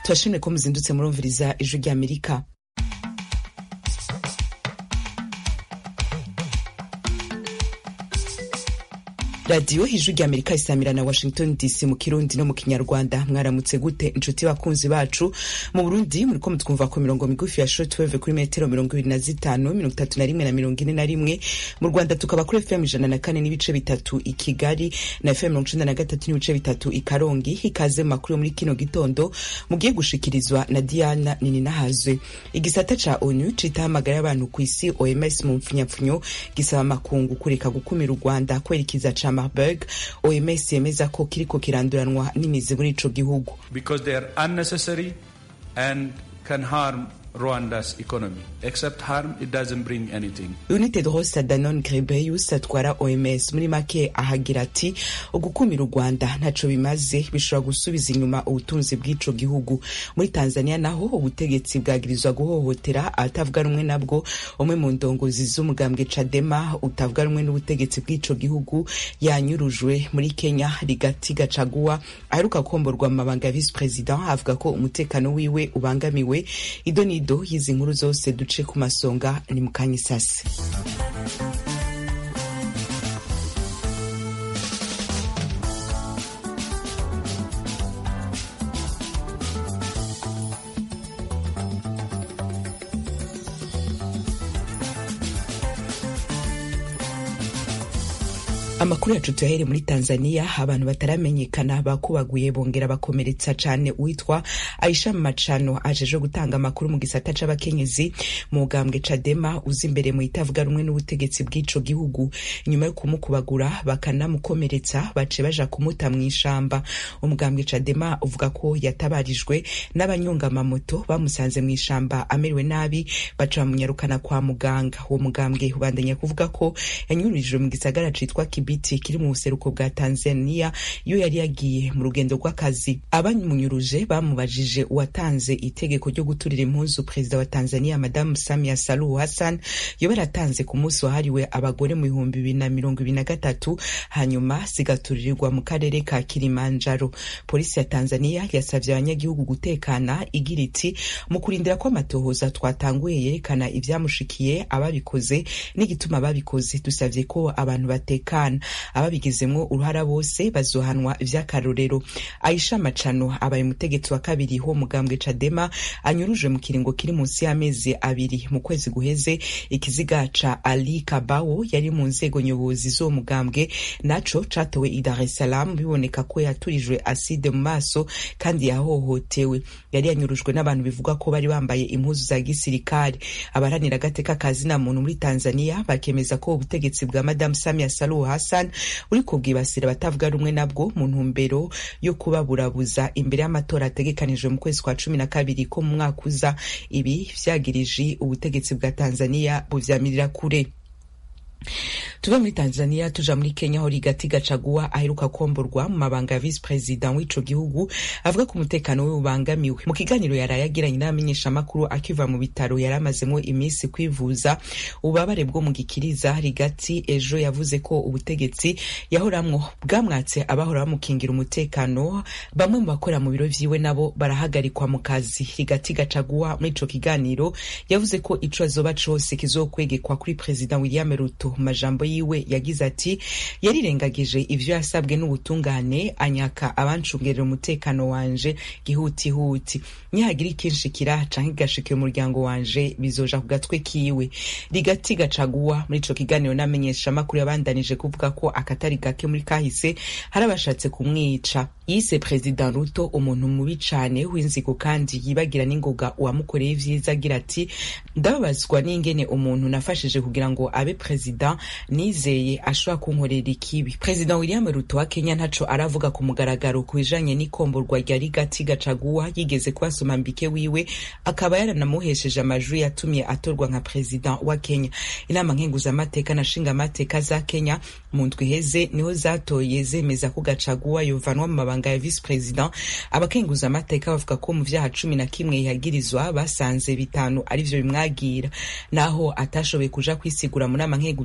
turashimye ko muzindutse murumviriza ijwi ry'amerika radiyo ijwi rya amerika isamira na washington dc mu kirundi no mu kinyarwanda mwaramutse gute inshuti bakunzi bacu mu burundi muriko mutwumva ku mirongo migufi ya shortwave kuri metero mirongo ibiri na zitanu mirongo itatu na rimwe na mirongo ine na rimwe mu rwanda tukaba kuri fm ijana na kane n'ibice bitatu i kigali na fm mirongo icenda na gatatu n'ibice bitatu i karongi ikaze mu makuru yo muri kino gitondo mugiye gushikirizwa na diana nininahazwe igisata ca onu citahamagara y'abantu ku isi oms mu mpfunyapfunyo gisaba amakungu kureka gukumira u rwanda kwerekeza ca marburg oms yemeza ko kiriko kiranduranwa n'imizi muri ico gihugu because they are unnecessary and can harm Rwanda's economy. Except harm, it doesn't bring anything. United Rosa Danon Grebeus atwara OMS muri make ahagira ati ugukumira u Rwanda ntaco bimaze bishobora gusubiza inyuma ubutunzi bw'ico gihugu. Muri Tanzania naho ubutegetsi bwagirizwa guhohotera atavuga rumwe nabwo umwe mu ndongozi z'umugambwe Chadema utavuga rumwe n'ubutegetsi bw'ico gihugu yanyurujwe muri Kenya Rigati Gachagua aheruka komborwa mu mabanga ya vice president avuga ko umutekano wiwe ubangamiwe idoni ido y'izi nkuru zose duce ku masonga ni mu kanya isasi amakuru yacu tuyahere muri tanzania abantu bataramenyekana bakubaguye bongera bakomeretsa cane uwitwa aisha macano ajeje gutanga amakuru mu gisata c'abakenyezi mu bwambwe cadema uzi imbere mu itavuga rumwe n'ubutegetsi bw'ico gihugu inyuma yo kumukubagura bakanamukomeretsa bace baja kumuta mw'ishamba umugambwe cadema uvuga ko yatabarijwe n'abanyongamamoto bamusanze mw'ishamba amerewe nabi baca bamunyarukana kwa muganga uwo mugambwe ubandanya kuvuga ko yanyurijwe mu gisagara citwa kibi biti kiri mu buseruko bwa Tanzania iyo yari yagiye mu rugendo rw'akazi abamunyuruje bamubajije uwatanze itegeko ryo guturira impuzu perezida wa Tanzania madamu Samia Suluhu Hassan yo baratanze ku munsi wahariwe abagore mu bihumbi bibiri na mirongo ibiri na gatatu hanyuma zigaturirirwa mu karere ka Kilimanjaro polisi ya Tanzania yasavye abanyagihugu gutekana igira iti mu kurindira ko amatohoza twatanguye yerekana ivyamushikiye ababikoze n'igituma babikoze dusavye ko abantu batekana ababigizemwo uruhara bose bazohanwa vy'akarorero aisha macano abaye umutegetsi wa kabiri wo mugambwe cadema anyurujwe mu kiringo kiri munsi y'amezi abiri mu kwezi guheze ikiziga ca ali kabawo yari mu nzego nyobozi z'uwo mugambwe naco catowe i dar es salaam biboneka ko yaturijwe aside mu maso kandi yahohotewe yari yanyurujwe n'abantu bivuga ko bari bambaye impuzu za gisirikare abaharanira agateka kazina muntu muri tanzania bakemeza ko ubutegetsi bwa madamu samia saluhu Hassan uri kubwibasira abatavuga rumwe nabwo mu ntumbero yo kubaburabuza imbere y'amatora ategekanijwe mu kwezi kwa cumi na kabiri ko mu mwaka uza ibi vyagirije ubutegetsi bwa Tanzania buvyamirira kure tuve muri tanzania tuja muri kenya aho rigati gacagua aheruka komborwa mu mabanga ya visi perezida w'ico gihugu avuga ko umutekano we ubangamiwe mu kiganiro yaraye agiranye n'abamenyeshamakuru akiva mu bitaro yari amazemo iminsi kwivuza ububabare bwo mu gikiriza rigati ejo yavuze ko ubutegetsi yahoramwo bwamwatse abahora bamukingira umutekano bamwe mu bakora mu biro vyiwe nabo barahagarikwa mu kazi rigati gacagua muri ico kiganiro yavuze ko ico azoba cose kizokwegekwa kuri perezida william ruto mu majambo yiwe yagize ati yarirengagije ivyo yasabwe n'ubutungane anyaka abancungerera umutekano wanje gihutihuti nihagira ikinshikira canke igashikira umuryango wanje bizoja ku gatwe kiwe rigati gacaguwa muri ico kiganiro n'amenyesha amakuru yabandanije kuvuga ko akatari gake muri kahise hari abashatse kumwica yise perezida ruto umuntu mubi cane w'inzigo kandi yibagira n'ingoga uwamukoreye ivyiza agira ati ndababazwa n'ingene umuntu nafashije kugira ngo abe perezida nizeye ashobora kunkorera ikibi perezida william ruto wa kenya ntaco aravuga ku mugaragaro ku bijanye n'ikomborwa rya rigati gacaguwa yigeze kubasoma mbike wiwe akaba yaranamuhesheje amajwi yatumye atorwa nka perezida wa kenya inama nkenguzamateka na nshingamateka za kenya mu ndwi iheze niho zatoye zemeza ko gacaguwa yovanwa mu mabanga ya visi perezida abakenguzamateka bavuga ko mu vyaha cumi na kimwe yagirizwa basanze bitanu arivyo bimwagira naho atashoboye kuja kwisigura mu nama nkenguza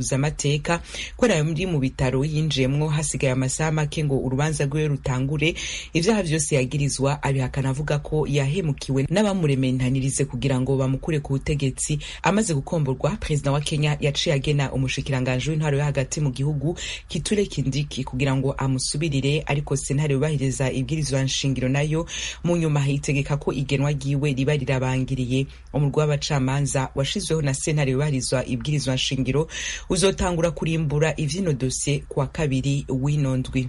bakenguza amateka ko ari mu bitaro yinjiyemwo hasigaye amasaha make ngo urubanza rwiwe rutangure ivyaha vyose yagirizwa abihakana avuga ko yahemukiwe n'abamurementanirize kugira ngo bamukure ku butegetsi amaze gukomborwa perezida wa kenya yaciye agena umushikiranganji w'intwaro yo hagati mu gihugu kiture kindiki kugira ngo amusubirire ariko sentare yubahiriza ibwirizwa nshingiro nayo mu nyuma hitegeka ko igenwa ryiwe riba rirabangiriye umurwi w'abacamanza washizweho na sentare yubahirizwa ibwirizwa nshingiro uzotangura kurimbura ivyino dosiye kuwa kabiri w'ino ndwi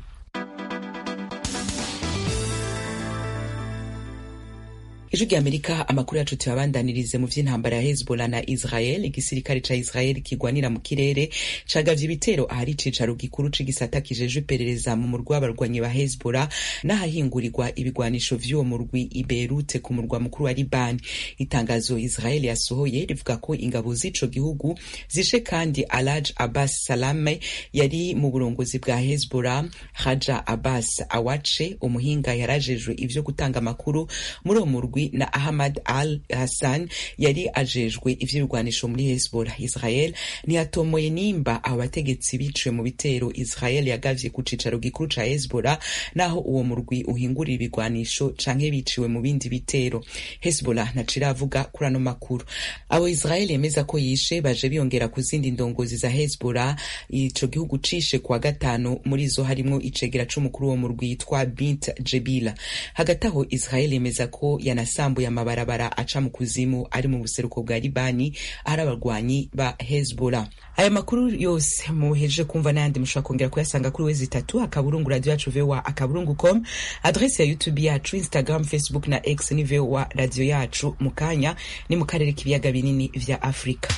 ijwi rya amerika amakuru yacu tuyabandanirize mu vy'intambara ya hezbollah na israel igisirikare ca israel kigwanira mu kirere cagavye ibitero ahari icicaro gikuru c'igisata kijejwe iperereza mu murwi w'abarwanyi ba hezbollah n'ahahingurirwa ibigwanisho vy'uwo murwi i beirute ku murwa mukuru wa libani itangazo israel yasohoye rivuga ko ingabo z'ico gihugu zishe kandi alaj abbas salame yari mu burongozi bwa hezbollah haja abbas awace umuhinga yarajejwe ivyo gutanga amakuru muri uwo murwi na Ahmad al Hassan yari ajejwe ivy'ibigwanisho muri Hezbollah. Israel ntiyatomoye nimba abo bategetsi biciwe mu bitero Israel yagavye ku cicaro gikuru ca Hezbollah naho uwo murwi uhingurira ibigwanisho canke biciwe mu bindi bitero. Hezbollah ntaco iravuga kuri ano makuru. Abo Israel yemeza ko yishe baje biyongera ku zindi ndongozi za Hezbollah ico gihugu cishe kuwa gatanu muri zo harimwo icegera c'umukuru wo murwi yitwa Bint Jebila. Hagati aho Israel yemeza ko yana yasambuye amabarabara aca mu kuzimu ari mu buseruko bwa libani ahari abarwanyi ba hezbollah aya makuru yose muhejeje kumva n'ayandi mushobora kongera kuyasanga kuri wezi itatu akaburungu radio yacu voa akaburungu com adresi ya youtube yacu instagram facebook na x ni voa radio yacu mu kanya ni mu karere k'ibiyaga binini vya afurika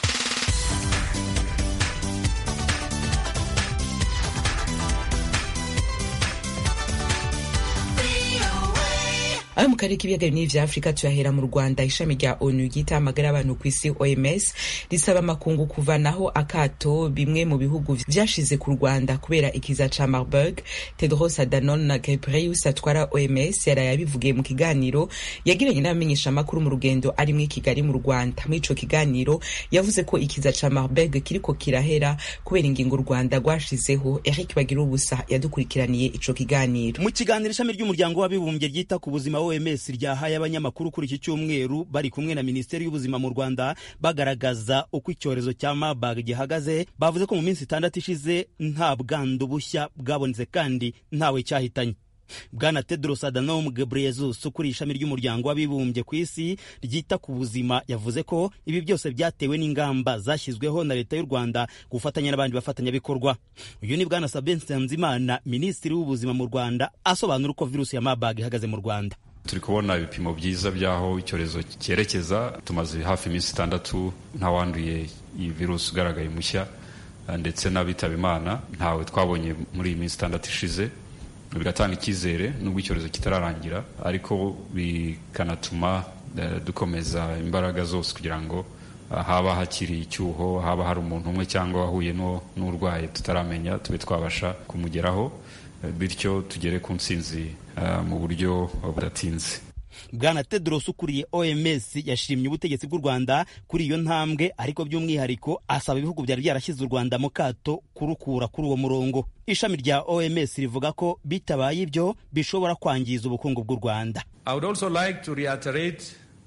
ayo mu karere k'ibiyaga binini vya afurika tuyahera mu rwanda ishami rya onu ryita amagara y'abantu ku isi oms risaba amakungu kuvanaho akato bimwe mu bihugu vyashize ku rwanda kubera ikiza ca marburg tedros adhanom ghebreyesus atwara oms yaraye abivugiye mu kiganiro yagiranye n'abamenyesha amakuru mu rugendo arimwo i kigali mu rwanda muri ico kiganiro yavuze ko ikiza ca marburg kiriko kirahera kubera ingingo u rwanda rwashizeho eric bagira ubusa yadukurikiraniye ico kiganiro mu kiganiro ishami ry'umuryango w'abibumbye ryita ku buzima OMS ryahaye abanyamakuru kuri iki cyumweru bari kumwe na Minisiteri y'Ubuzima mu Rwanda bagaragaza uko icyorezo cya Marburg gihagaze bavuze ko mu minsi itandatu ishize nta bwandu bushya bwabonetse kandi ntawe cyahitanye bwana tedros adhanom ghebreyesus ukuriye ishami ry'umuryango w'abibumbye ku isi ryita ku buzima yavuze ko ibi byose byatewe n'ingamba zashyizweho na leta y'u rwanda gufatanya n'abandi bafatanyabikorwa uyu ni bwana sabin nsanzimana minisitiri w'ubuzima mu rwanda asobanura uko virusi ya marburg ihagaze mu rwanda turi kubona ibipimo byiza by'aho icyorezo cyerekeza tumaze hafi iminsi itandatu ntawanduye iyi virusi ugaragaye mushya ndetse n'abitaba imana ntawe twabonye muri iyi minsi itandatu ishize bigatanga icyizere nubwo icyorezo kitararangira ariko bikanatuma dukomeza imbaraga zose kugira ngo haba hakiri icyuho haba hari umuntu umwe cyangwa wahuye n'urwaye tutaramenya tube twabasha kumugeraho bityo tugere ku ntsinzi mu buryo budatinze bwana tedros ukuriye oms yashimye ubutegetsi bw'u rwanda kuri iyo ntambwe ariko by'umwihariko asaba ibihugu byari byarashyize u rwanda mu kato kurukura kuri uwo murongo ishami rya oms rivuga ko bitabaye ibyo bishobora kwangiza ubukungu bw'u rwanda I would also like to reiterate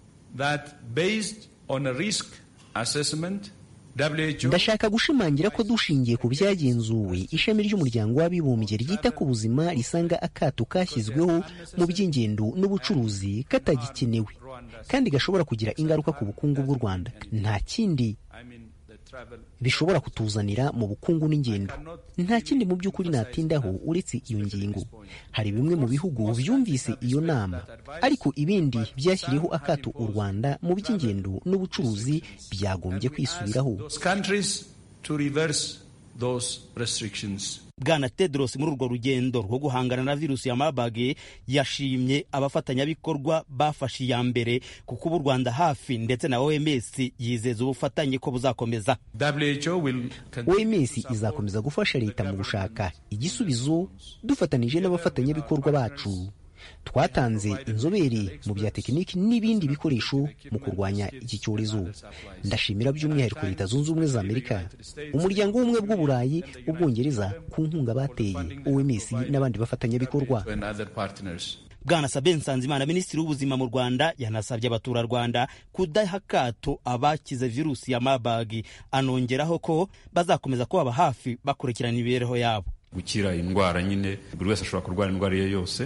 that based on a risk assessment ndashaka gushimangira ko dushingiye ku byagenzuwe ishami ry'umuryango w'abibumbye ryita ku buzima risanga akato kashyizweho mu by'ingendo n'ubucuruzi katagikenewe kandi gashobora kugira ingaruka ku bukungu bw'u rwanda nta kindi bishobora kutuzanira mu bukungu n'ingendo nta kindi mu by'ukuri natindaho uretse iyo ngingo hari bimwe mu bihugu byumvise iyo nama ariko ibindi byashyiriyeho akato u rwanda mu by'ingendo n'ubucuruzi byagombye kwisubiraho bwana tedros muri urwo rugendo rwo guhangana na virusi ya marburg yashimye abafatanyabikorwa bafashe iya mbere kuko ubu u rwanda hafi ndetse na oms yizeza ubufatanye ko buzakomeza oms izakomeza gufasha leta mu gushaka igisubizo dufatanije n'abafatanyabikorwa bacu twatanze inzobere mu bya tekiniki n'ibindi bikoresho mu kurwanya iki cyorezo ndashimira by'umwihariko leta zunze ubumwe za amerika umuryango w'ubumwe bw'uburayi ubwongereza ku nkunga bateye oms n'abandi bafatanyabikorwa bwana sabe nsanzimana minisitiri w'ubuzima mu rwanda yanasabye abaturarwanda kudaha akato abakize virusi ya mabagi anongeraho ko bazakomeza kubaba hafi bakurikirana imibereho yabo gukira indwara nyine buri wese ashobora kurwara indwara iyo yose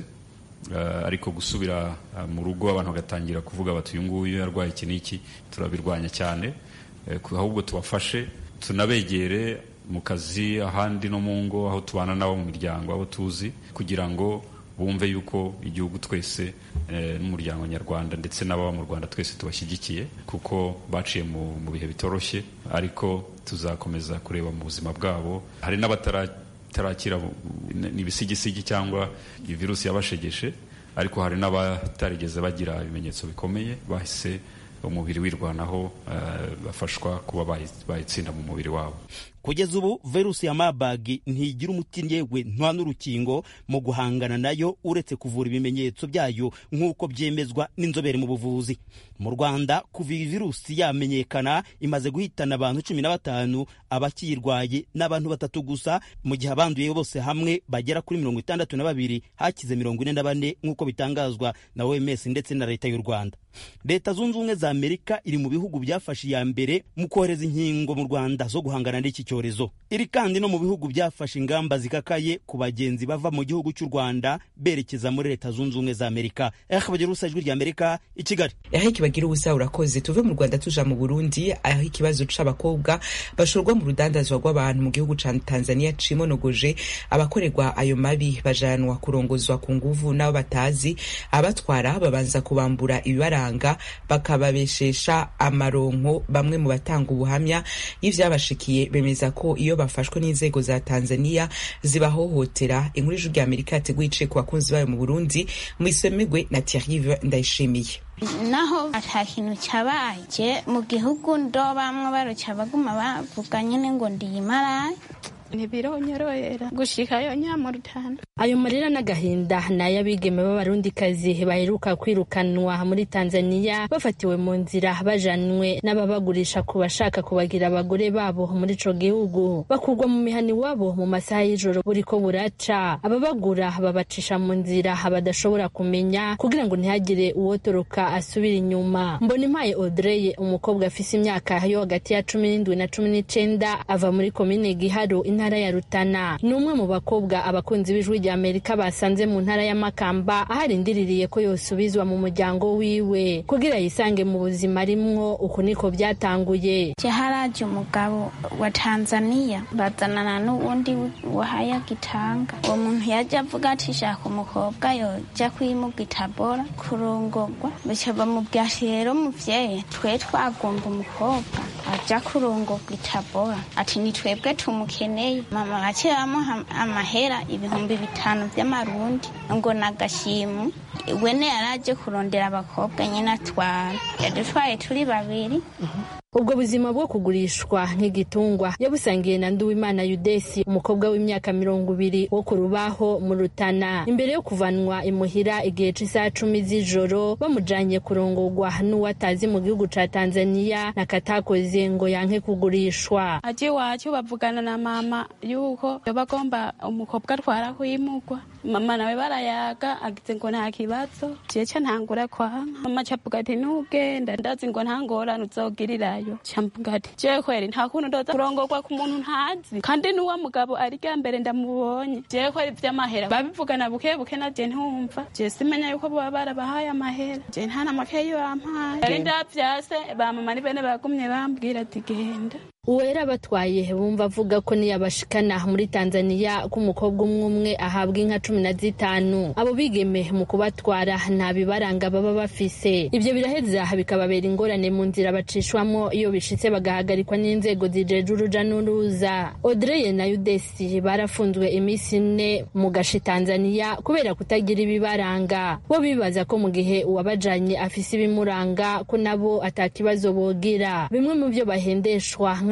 uh, ariko gusubira uh, mu rugo abantu bagatangira kuvuga bati uyu nguyu yarwaye iki n'iki turabirwanya cyane uh, ahubwo tubafashe tunabegere mu kazi ahandi no mu ngo aho tubana nabo mu miryango abo tuzi kugira ngo bumve yuko igihugu twese n'umuryango nyarwanda ndetse n'ababa mu rwanda twese tubashyigikiye kuko baciye mu bihe bitoroshye ariko tuzakomeza kureba mu buzima bwabo hari n'abatarakira ibisigisigi cyangwa iyi virusi yabashegeshe ariko hari n'abatarigeze bagira ibimenyetso bikomeye bahise umubiri wirwanaho bafashwa kuba bayitsinda mu mubiri wabo kugeza ubu virusi ya mabagi ntigira umuti yewe nta n'urukingo mu guhangana nayo uretse kuvura ibimenyetso byayo nk'uko byemezwa n'inzobere mu buvuzi mu rwanda kuva iyi virusi yamenyekana imaze guhitana abantu cumi na batanu abakiyirwaye n'abantu batatu gusa mu gihe abanduye bose hamwe bagera kuri mirongo itandatu na babiri hakize mirongo ine na bane nk'uko bitangazwa na oms ndetse na leta y'u rwanda leta zunze ubumwe za amerika iri mu bihugu byafashe iya mbere mu kohereza inkingo mu rwanda zo guhangana n'iki cyorezo iri kandi no mu bihugu byafashe ingamba zikakaye ku bagenzi bava mu gihugu cy'u rwanda berekeza muri leta zunze ubumwe za amerika ehe bagira ubusa ijwi rya amerika i kigali aho bagira ubusa urakoze tuve mu rwanda tuja mu burundi aho ikibazo c'abakobwa bashorwa mu rudandazwa rw'abantu mu gihugu ca tanzania cimonogoje abakorerwa ayo mabi bajanwa kurongozwa ku nguvu n'abo batazi abatwara babanza kubambura ibibaranga bakababeshesha amaronko bamwe mu batanga ubuhamya y'ivyabashikiye bemeza ko iyo bafashwe n'inzego za tanzania zibahohotera inkuru y'ijwi rya amerika yateguye iciye ku bakunzi bayo mu burundi mwisemegwe na thierrive ndayishimiye naho ata kintu cyabaye mu gihugu ndo bamwe baruca baguma bavuga nyine ngo ndiyimaraye ntibironyorohera gushikayo nyamurutana ayo marira n'agahinda ni ay'abigeme b'abarundikazi baheruka kwirukanwa muri tanzaniya bafatiwe mu nzira bajanwe n'ababagurisha ku bashaka kubagira abagore babo muri ico gihugu bakurwa mu mihani wabo mu masaha y'ijoro buriko buraca ababagura babacisha mu nzira badashobora kumenya kugira ngo ntihagire uwotoroka asubira inyuma mbona impaye audrey umukobwa afise imyaka yo hagati ya cumi n'indwi na cumi n'icenda ava muri komine giharo intara ya rutana ni umwe mu bakobwa abakunzi b'ijwi rya amerika basanze mu ntara ya makamba aho arindiriye ko yosubizwa mu muryango wiwe kugira yisange mu buzima arimwo uku niko byatanguye haraje umugabo wa tanzaniya bazanana n'uwundi wahaya gitanga uwo muntu yaje avuga ati shaka umukobwa yoja kwimugitabora kurongorwa bica bamubwira ati rero muvyeyi twe twagomba umukobwa aja kurongorwa itabora ati ni twebwe tumukeneye mama baciye bamuha amahera ibihumbi bitanu vy'amarundi ngo nagashimu wene yaraje kurondera abakobwa nyine atwara yadutwaye turi babiri ubwo buzima bwo kugurishwa nk'igitungwa yabusangiye na nduwimana yudesi umukobwa w'imyaka mirongo ibiri wo ku rubaho mu rutana imbere yo kuvanwa imuhira igihe c'isaha cumi z'ijoro bamujanye kurongorwa n'uwatazi mu gihugu ca tanzaniya nakatakoze ngo yanke kugurishwa aje iwacu bavugana na mama yuko yoba agomba umukobwa atwara kuyimugwa mama nawe barayaga agize ngo nta kibazo jeca ntangura kwanka mama cavuga ati nugenda ndazi ngo nta ngorane uzogirirayo camvuga ati jewe kweri nta kuntu ndoza kurongorwa ku muntu ntazi kandi n'uwo mugabo ari rya mbere ndamubonye jewe kweri vy'amahera babivugana buke buke na je ntumva je simenya yuko boba barabahaye amahera je nta n'amakaye bampaye yari ndavyase ba mama ni bene bagumye bambwira ati genda uwera batwaye bumva avuga ko niyabashikana muri tanzaniya ko umukobwa umwe umwe ahabwa inka cumi na zitanu abo bigeme mu kubatwara nta bibaranga baba bafise ibyo biraheza bikababera ingorane mu nzira bacishwamo iyo bishitse bagahagarikwa n'inzego zijeje uruja n'uruza odreye na yudesi barafunzwe iminsi ine mu gashi tanzaniya kubera kutagira ibibaranga bo bibaza ko mu gihe uwabajanye afise ibimuranga ko nabo atakibazo bogira bimwe mu byo bahendeshwa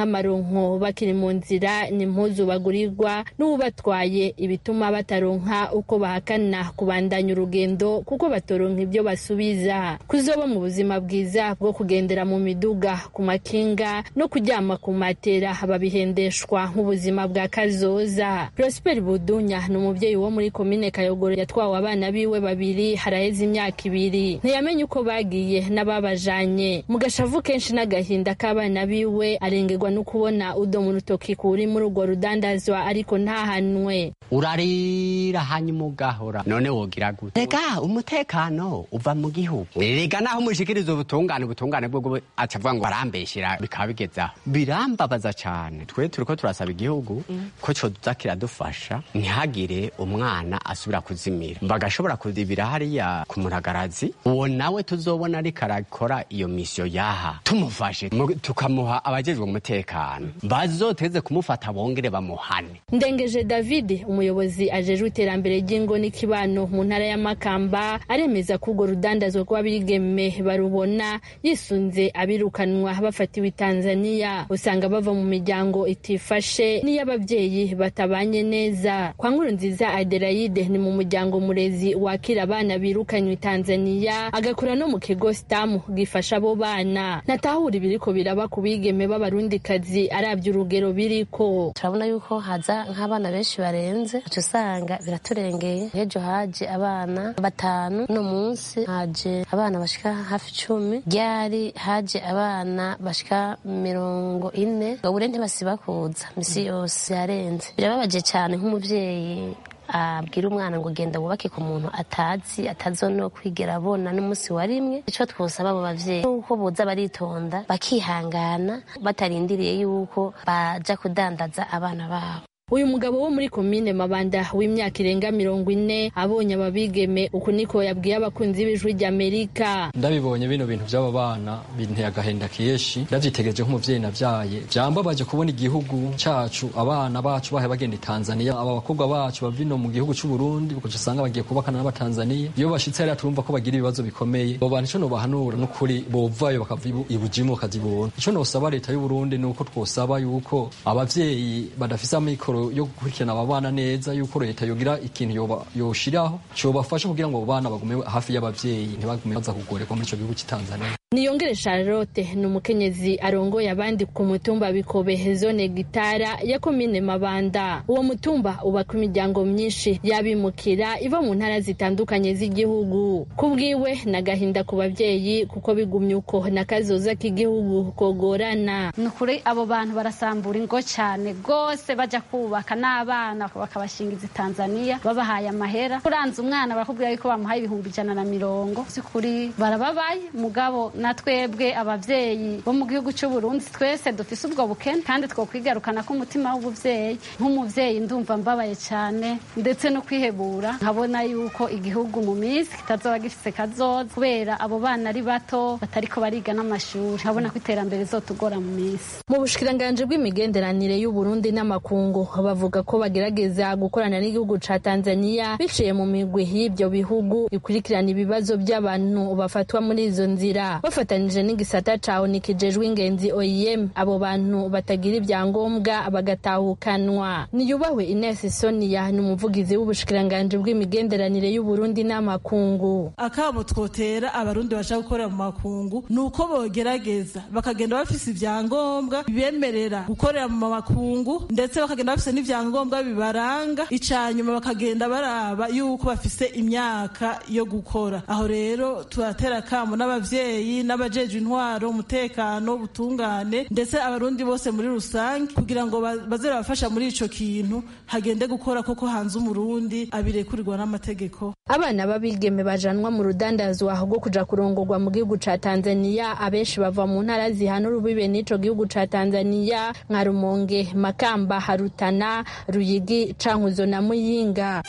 nk'amaronko bakiri mu nzira n'impuzu bagurirwa n'ubatwaye ibituma bataronka uko bahakana kubandanya urugendo kuko batoronka ibyo basubiza kuzoba mu buzima bwiza bwo kugendera mu miduga ku makinga no kuryama ku matera babihendeshwa nk'ubuzima bwa kazoza prosper budunya ni umubyeyi wo muri komine kayogoro yatwawe abana biwe babiri haraheze imyaka ibiri ntiyamenye uko bagiye n'ababajanye mu gashavu kenshi n'agahinda k'abana biwe arengerwa no kubona udo mu rutoki kuri muri urwo rudandazwa ariko ntahanwe urarira hanyuma ugahora none wogira gute rega umutekano uva mu gihugu rega naho umushikiriza ubutungane ubutungane bwo acavuga ngo barambeshyira bikaba bigezaho birambabaza cyane twe turiko turasaba igihugu ko coza kiradufasha ntihagire umwana asubira kuzimira bagashobora kuzibira hariya ku muragarazi uwo nawe tuzobona ariko arakora iyo misiyo yaha tumufashe tukamuha abajejwe umutekano bazoteze kumufata bongere bamuhane ndengeje david umuyobozi ajejwe iterambere ry'ingo n'ikibano mu ntara ya makamba aremeza ko urwo rudandazwa rw'abigeme barubona yisunze abirukanwa bafatiwe i tanzania usanga bava mu miryango itifashe n'iy'ababyeyi batabanye neza kwa nkuru nziza adelaide ni mu muryango murezi wakira abana birukanywe i tanzania agakora no mu kigo sitamu gifasha abo bana natahura ibiriko biraba ku bigeme b'abarundikazi arabye urugero biriko turabona yuko haza nk'abana benshi barenze uca usanga biraturengeye nk'ejo haje abana batanu uno munsi haje abana bashika hafi icumi ryari haje abana bashika mirongo ine gabure ntibasiba kuza misi yose yarenze birababaje cyane nk'umubyeyi abwira umwana ngo genda wubake ku muntu atazi atazo no kwigera abona n'umunsi wa rimwe icyo twosaba abo bavyeyi nuko boza baritonda bakihangana batarindiriye yuko baja kudandaza abana babo uyu mugabo wo muri komine mabanda w'imyaka irenga mirongo ine abonye ababigeme uku niko yabwiye abakunzi b'ijwi ry'amerika ndabibonye bino bintu by'aba bana binteye agahinda kenshi ndavyitegereje nk'umuvyeyi navyaye vyambabaje kubona igihugu cacu abana bacu bahe bagenda i tanzania aba bakobwa bacu bava ino mu gihugu c'u burundi ukaca usanga bagiye kubakana n'abatanzaniya iyo bashitse hariya turumva ko bagira ibibazo bikomeye abo bantu ico nobahanura n'ukuri bovayo bakava ibujimu bakazibona ico nosaba leta y'uburundi ni uko twosaba yuko abavyeyi badafise amikoro yo gukurikirana aba bana neza yuko leta yogira ikintu yoshiraho cobafasha kugira ngo abo bana bagume hafi y'abavyeyi ntibagume baza kugorerwa muri ico gihugu c'Itanzania niyongere charlotte ni umukenyezi arongoye abandi ku mutumba bikobe zone gitara ya komine mabanda uwo mutumba ubaka imiryango myinshi y'abimukira iva mu ntara zitandukanye z'igihugu ku bwiwe n'agahinda ku babyeyi kuko bigumye uko n'akazoza k'igihugu kogorana ni ukuri abo bantu barasambura ingo cyane rwose bajya kubaka n'abana bakabashingiza i tanzania babahaye amahera kuranza umwana barakubwira yuko bamuhaye ibihumbi ijana na mirongo si kuri barababaye mugabo na twebwe abavyeyi bo mu gihugu cy'u Burundi twese dufise ubwo bukene kandi twokwigarukana ko umutima w'ubuvyeyi nk'umuvyeyi ndumva mbabaye cyane ndetse no kwihebura nkabona yuko igihugu mu minsi kitazoba gifise kazoza kubera abo bana ari bato batariko bariga n'amashuri nkabona ko iterambere zotugora mu minsi mu bushikiranganje bw'imigenderanire y'u Burundi n'amakungu bavuga ko bagerageza gukorana n'igihugu ca Tanzania biciye mu migwi y'ibyo bihugu ikurikirana ibibazo by'abantu bafatwa muri izo nzira bafatanije n'igisata cawo nikijejwe ingenzi OIM abo bantu batagira ibyangombwa bagatahukanwa niyubahwe Ines Sonia ni umuvugizi w'ubushikiranganje bw'imigenderanire y'u Burundi n'amakungu akabo twotera abarundi bashaka gukorera mu makungu nuko bogerageza bakagenda bafise ibyangombwa bibemerera gukorera mu makungu ndetse bakagenda bafise n'ivyangombwa bibaranga icanyuma bakagenda baraba yuko bafise imyaka yo gukora aho rero turatera kamo n'abavyeyi n'abajejwe intwaro umutekano ubutungane ndetse abarundi bose muri rusange kugira ngo baze babafasha muri ico kintu hagende gukora koko hanze umurundi abirekurirwa n'amategeko abana b'abigeme bajanwa mu rudandazwa rwo kuja kurongorwa mu gihugu ca Tanzania abenshi bava mu ntara zihana urubibe n'ico gihugu ca Tanzania nka Rumonge Makamba Harutana Ruyigi Cankuzo na Muyinga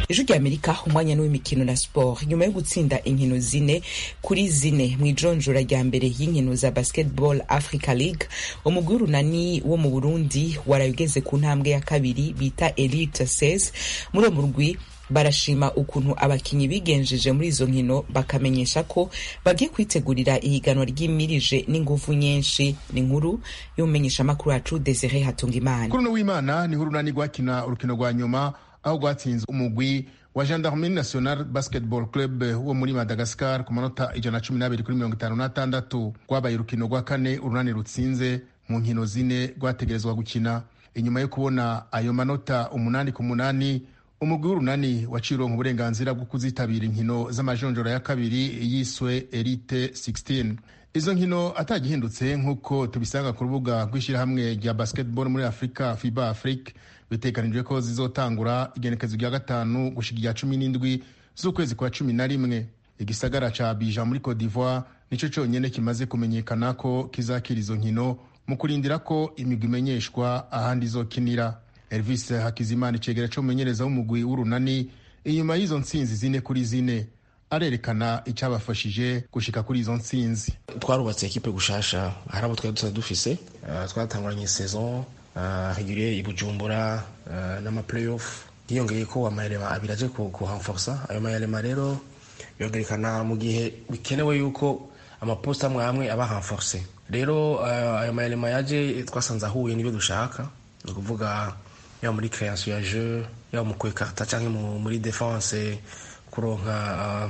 ijwi rya amerika umwanya n'uw'imikino na sport nyuma yo gutsinda inkino zine kuri zine mu ijonjora rya mbere y'inkino za basketball africa league umugwi w'urunani wo mu burundi waraye ugeze ku ntambwe ya kabiri bita elite 16 muri uwo murwi barashima ukuntu abakinyi bigenjeje muri izo nkino bakamenyesha ko bagiye kwitegurira ihiganwa ryimirije n'inguvu nyinshi ni nkuru y'umumenyeshamakuru wacu desire hatungimana kuri uno w'imana niho urunani rwakina urukino rwa nyuma aho rwatsinze umugwi wa gendarmerie national basketball club wo muri madagascar ku manota ijana na cumi n'abiri kuri mirongo itanu n'atandatu rwabaye urukino rwa kane urunani rutsinze mu nkino zine rwategerezwa gukina inyuma yo kubona ayo manota umunani ku munani umugwi w'urunani waciye uronka uburenganzira bwo kuzitabira inkino z'amajonjora ya kabiri yiswe elite 16 izo nkino atagihindutse nk'uko tubisanga ku rubuga rw'ishyirahamwe rya basketball muri afurika fiba afrique biteganijwe ko zizotangura igenekezo rya gatanu gushika irya cumi n'indwi z'ukwezi kwa cumi na rimwe igisagara ca bija muri cote d'ivoire nico conyene kimaze kumenyekana ko kizakira izo nkino mu kurindira ko imigwi imenyeshwa ahandi izokinira elvis hakizimana icegera c'umumenyereza w'umugwi w'urunani inyuma y'izo ntsinzi zine kuri zine arerekana icyabafashije gushika kuri izo ntsinzi twarubatse ekipe gushasha hari abo twari dusanzwe dufise uh, twatanguranye saison uh, regulier i bujumbura uh, n'amaplayoff hiyongeye ko amayelema abiri aje kuhamforsa ayo mayelema rero yongerekana mu gihe bikenewe yuko amaposita amwe amwe aba hamforse rero ayo mayelema yaje twasanze ahuye n'ibyo dushaka ni ukuvuga yaba muri création ya jeu yaba mu kwekarta cyangwa muri defense kuronka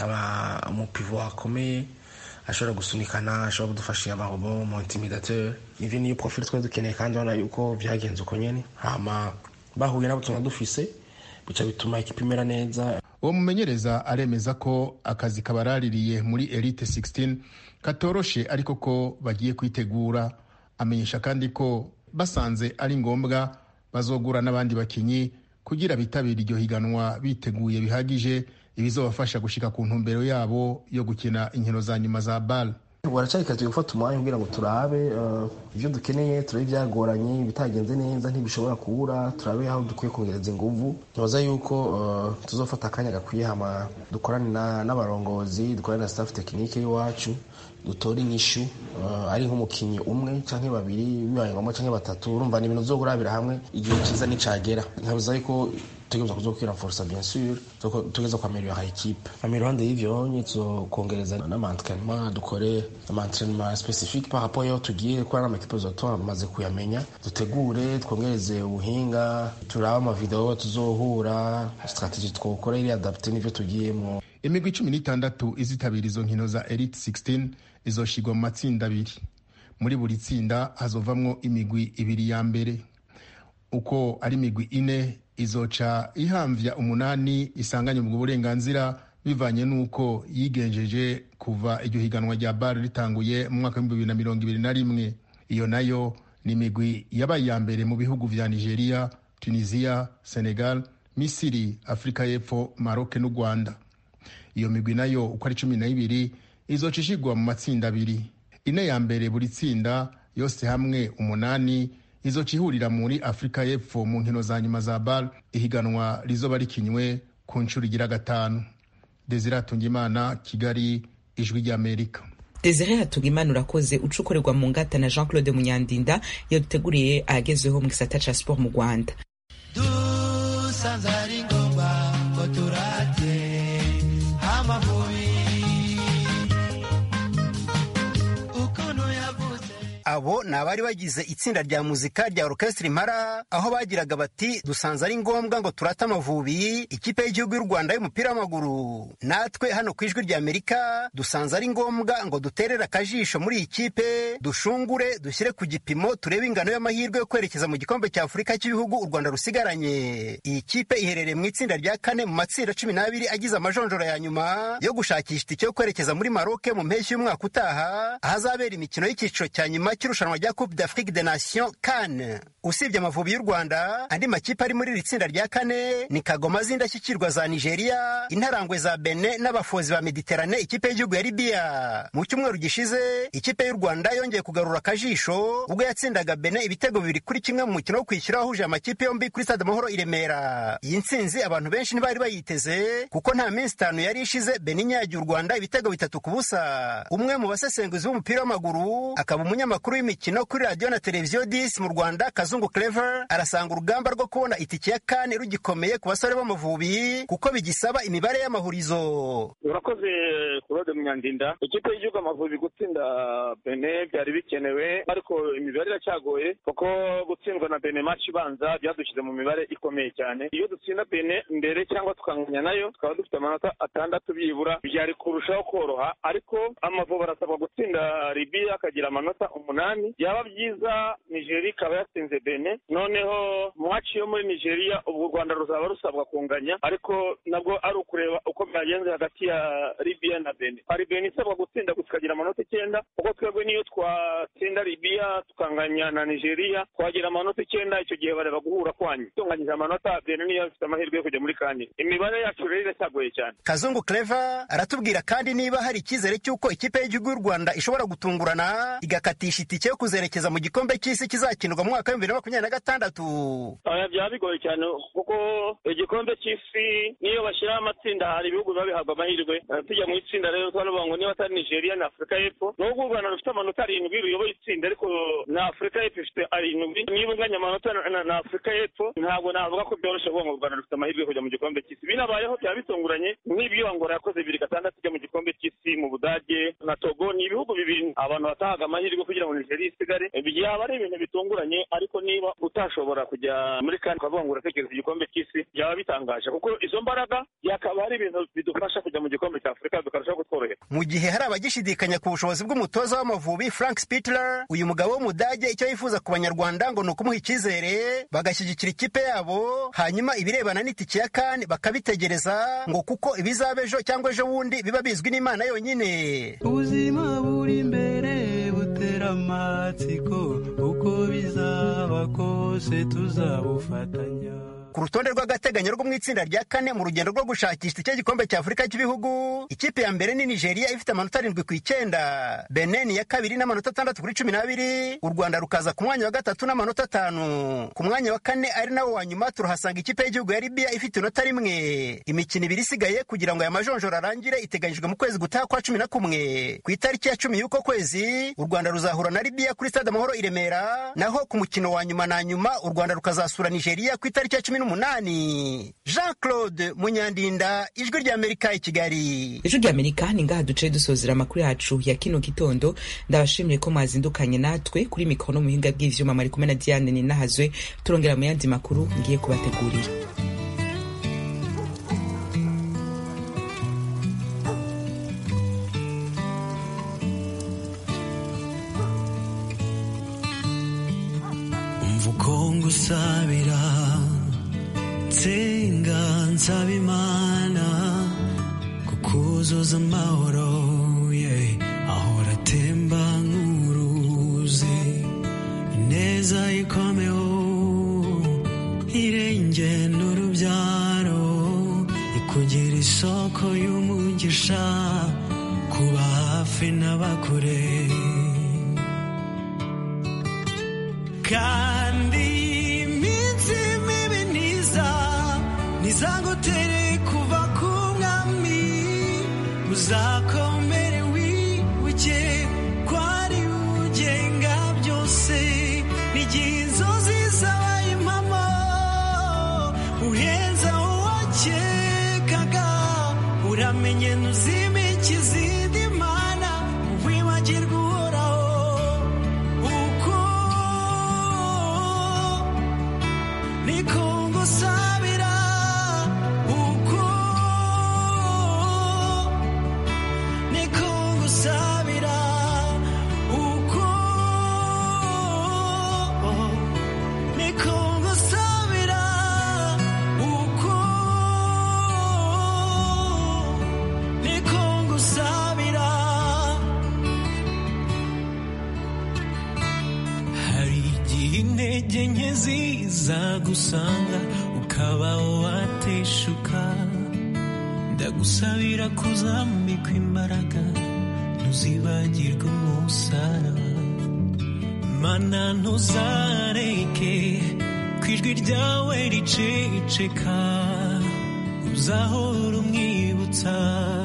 umupivo akomeye ashobora gusunikana ashobora kudufashira amarobo mu intimidateur ivyo niyo profil twari dukeneye kandi urabona yuko vyagenze uko nyene hama bahuye n'abo tuna dufise bica bituma ikipe imera neza uwo mumenyereza aremeza ko akazi kabaraririye muri elite 16 katoroshe ariko ko bagiye kwitegura amenyesha kandi ko basanze ari ngombwa bazogura n'abandi bakinyi kugira bitabire iryo higanwa biteguye bihagije ibizobafasha gushika ku ntumbero yabo yo gukina inkino za nyuma za bal baracari kazi gufata umwanya kugira ngo turabe ibyo dukeneye turabe ibyagoranye ibitagenze neza ntibishobora kubura turabe aho dukwiye kongereza inguvu ntibaza yuko tuzofata akanya gakwiye hama dukorane n'abarongozi dukorane na staff tekinike y'iwacu dutore inyishu ari nk'umukinnyi umwe cyangwa babiri bibaye ngombwa cyangwa batatu urumva ni ibintu byo kurabira hamwe igihe cyiza nicagera nkabuza yuko tugereza kuzokwira forsa bien sûr tugeza kwameliora equipe ama iruhande y'ivyo nye tuzokongereza n'amaentraînement dukore amaentraînement spécifique par rapport yaho tugiye kuba n'amakipe zotoa bamaze kuyamenya dutegure twongereze ubuhinga turabe amavideo tuzohura strategie twokora iri adapte n'ivyo tugiyemo imigwi cumi n'itandatu izitabira izo nkino za elite 16 izoshigwa mu matsinda abiri muri buri tsinda hazovamwo imigwi ibiri ya mbere uko ari imigwi ine izoca ihamvya umunani isanganye ubwo burenganzira bivanye n'uko yigenjeje kuva iryo higanwa rya bare ritanguye mu mwaka w'ibihumbi bibiri na mirongo ibiri na rimwe iyo nayo ni imigwi yabaye iya mbere mu bihugu vya nigeria tunisia senegal misiri afurika y'epfo maroke n'u rwanda iyo migwi nayo uko ari cumi n'ibiri izoca ishigwa mu matsinda abiri ine ya mbere buri tsinda yose hamwe umunani izoca ihurira muri afurika y'epfo mu nkino za nyuma za bar ihiganwa rizoba rikinywe ku nshuro igira gatanu desire hatungimana kigali ijwi ry'amerika desire hatungimana urakoze ucukorerwa mu ngata na jean claude munyandinda yaduteguriye ahagezweho mu gisata ca sport mu rwanda dusanze ari ngombwa ngo turate amavubi abo ni abari bagize itsinda rya muzika rya orukesitiri impara aho bagiraga bati dusanze ari ngombwa ngo turate amavubi ikipe y'igihugu y'u rwanda y'umupira w'amaguru natwe hano ku ijwi rya amerika dusanze ari ngombwa ngo duterere akajisho muri iyi kipe dushungure dushyire ku gipimo turebe ingano y'amahirwe yo kwerekeza mu gikombe cya afurika cy'ibihugu u rwanda rusigaranye iyi kipe iherereye mu itsinda rya kane mu matsinda cumi n'abiri agize amajonjora ya nyuma yo gushakisha itike yo kwerekeza muri maroke mu mpeshyi y'umwaka utaha ahazabera imikino y'icyiciro cya nyuma cy'irushanwa rya coupe d'afrique de nation kan usibye amavubi y'u rwanda andi makipe ari muri iri tsinda rya kane ni kagoma z'indashyikirwa za nigeria intarangwe za bene n'abafozi ba mediterane ikipe y'igihugu ya libiya mu cyumweru gishize ikipe y'u rwanda yongeye kugarura akajisho ubwo yatsindaga bene ibitego bibiri kuri kimwe mu mukino wo kwishyura wahuje amakipe yombi kuri stade amahoro i remera iyi ntsinzi abantu benshi ntibari bayiteze kuko nta minsi itanu yari ishize bene inyagiye u rwanda ibitego bitatu ku busa umwe mu basesenguzi b'umupira w'amaguru akaba umunyamakuru w'imikino kuri radiyo na televiziyo disi mu rwanda kazungu clever arasanga urugamba rwo kubona itike ya kane rugikomeye ku basore b'amavubi kuko bigisaba imibare y'amahurizo urakoze claude munyandinda ikipe y'igihugu amavubi gutsinda bene byari bikenewe ariko imibare iracyagoye kuko gutsindwa na bene match ibanza byadushyize mu mibare ikomeye cyane iyo dutsinda bene mbere cyangwa tukanganya nayo tukaba dufite amanota atandatu byibura byari kurushaho koroha ariko amavubi arasabwa gutsinda libiya akagira amanota umunani byaba byiza nigeria ikaba yatsinze bene noneho match yo muri nigeria ubwo u rwanda ruzaba rusabwa kunganya ariko nabwo ari ukureba uko byagenze hagati ya libiya na bene hari bene isabwa gutsinda tukagira amanota icyenda kuko twebwe niyo twatsinda libiya tukanganya na nigeria twagira amanota icyenda icyo gihe bareba guhura kwanyu tunganyije amanota bene niyo ifite amahirwe yo kujya muri kane imibare yacu rero iracyagoye cyane kazungu clever aratubwira kandi niba hari icyizere cy'uko ikipe y'igihugu y'u rwanda ishobora gutungurana igakatisha itike yo kuzerekeza mu gikombe cy'isi kizakinirwa mu mwaka w'ibihumbi bibiri na makumyabiri na gatandatu oya byaba bigoye cyane kuko igikombe cy'isi niyo bashyiraho amatsinda hari ibihugu biba bihabwa amahirwe Eh, tujya mu itsinda rero twanavuga ngo niba atari nigeria na afurika y'epfo nubwo u rwanda rufite amanota arindwi ruyoboye itsinda ariko na afurika y'epfo ifite arindwi niba unganya amanota na- na- na afurika y'epfo ntabwo navuga ko byoroshye kuvuga ngo u rwanda rufite amahirwe yo kujya mu gikombe cy'isi binabayeho byaba bitunguranye nk'ibyo angora yakoze bibiri gatandatu ijya mu gikombe cy'isi mu budage na togo ni ibihugu bibiri abantu batahaga amahirwe kugira ngo nigeria isigare Eh, byaba ari ibintu bitunguranye ariko niba utashobora kujya muri kane ukavuga ngo uratekereza igikombe cy'isi byaba bitangaje kuko izo mbaraga byakaba ari ibintu bidufasha kujya mu gikombe cya afurika bikarushaho kutworohera mu gihe hari abagishidikanya ku bushobozi bw'umutoza w'amavubi frank spitler uyu mugabo w'umudage icyo yifuza ku banyarwanda ngo ni ukumuha icyizere bagashyigikira ikipe yabo hanyuma ibirebana n'itike ya kane bakabitegereza ngo kuko ibizaba ejo cyangwa ejo bundi biba bizwi n'imana yonyine ubuzima buri imbere butera amatsiko uko bizaba kose tuzabufatanya ku rutonde rw'agateganyo rwo mu itsinda rya kane mu rugendo rwo gushakisha icyo gikombe cya afurika cy'ibihugu ikipe ya mbere ni nigeria ifite amanota arindwi ku icyenda benin ya kabiri n'amanota atandatu kuri cumi n'abiri u rwanda rukaza ku mwanya wa gatatu n'amanota atanu ku mwanya wa kane ari nawo wa nyuma turahasanga ikipe y'igihugu ya libiya ifite inota rimwe imikino ibiri isigaye kugira ngo aya majonjoro arangire iteganyijwe mu kwezi gutaha kwa cumi na kumwe ku itariki ya cumi y'uko kwezi u rwanda ruzahura na libiya kuri stade amahoro i remera naho ku mukino wa nyuma na nyuma u rwanda rukazasura nigeria ku itariki ya cumi n'umunani jean claude munyandinda ijwi ry'amerika i kigali ijwi ry'amerika ni ngaha duce dusozera amakuru yacu ya kino gitondo ndabashimiye ko mwazindukanye natwe kuri mikoro no muhinga bw'ivyuma mwari kumwe na diane ninahazwe turongera mu yandi makuru ngiye kubategurira umva uko ngusabira nsenga nsaba imana kukuzuza amahoro yeah. ahora atemba nk'uruzi ineza ikomeho irenge n'urubyaro ikugira isoko y'umugisha kuba hafi n'abakure kandi iminsi mibi ntiza ntizagutere kuva ku mwami uzakomere wibuke ko ari ugenga byose n'igihe inzozi zabaye impamo uhenza uwakekaga uramenye ntuzimike izindi mana wibagirwa uhoraho uko niko ngusabira uko niko ngusabira uko intege nke ziza gusanga ukaba wateshuka ndagusabira kuzambikwa imbaraga ntuzibagirwe umusaraba mana ntuzareke ku ijwi ryawe riceceka uzahora umwibutsa